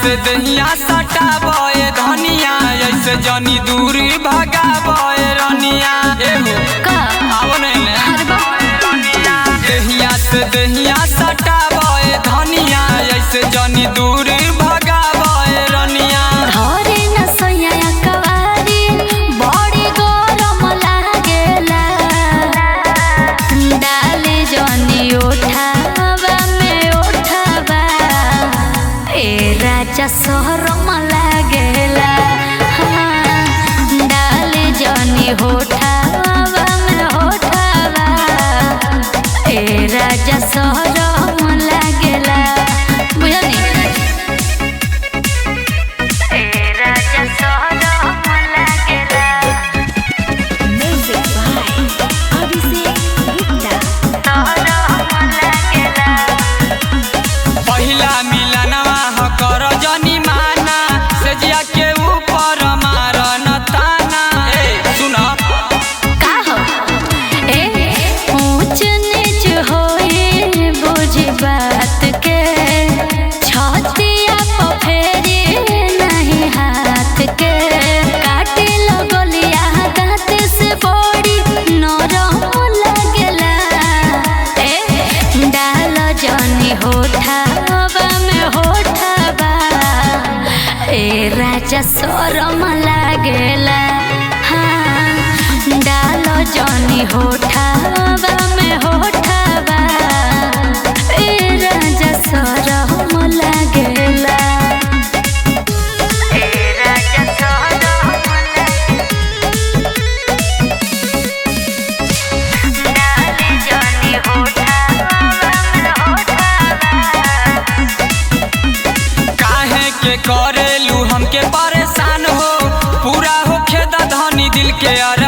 से दहिया सटाबे धनिया ऐसे जनी दूरी भगाबे रनिया एहो का आओ नहीं ले अरे बा दहिया से दहिया सटाबे धनिया ऐसे जनी दूरी भगाबे रनिया धरे न सोया कवारी बड़ी गरम लागेला डाले जनी उठावा में उठावा ए राजा शहरम लागेला हाँ, डाले जनी होठावा में होठावा ए राजा शहरम लागेला बुझनी राजा सोहरम लागेला म्यूजिक बाय अभिषेक गुप्ता सोहरम लागेला पहिला मिलनवा ह कर जनी माना सेजिया के ऊपर मार न ताना ए सुन का हो ए ऊंच नीच होए बुझ बात के छतिया पे फेरी नहीं हाथ के काटे लगलिया दांत से बड़ी नरम लगेला ए डाल जनी होठावा में होठावा ए राजा शरम लागेला हाँ डाल जनी होठावा में होठावा ए राजा शरम लागेला ए राजा शरम डाले जनी होठावा में होठावा काहे के करेलू हमके परेशान हो पूरा होखे द धनी दिल के अर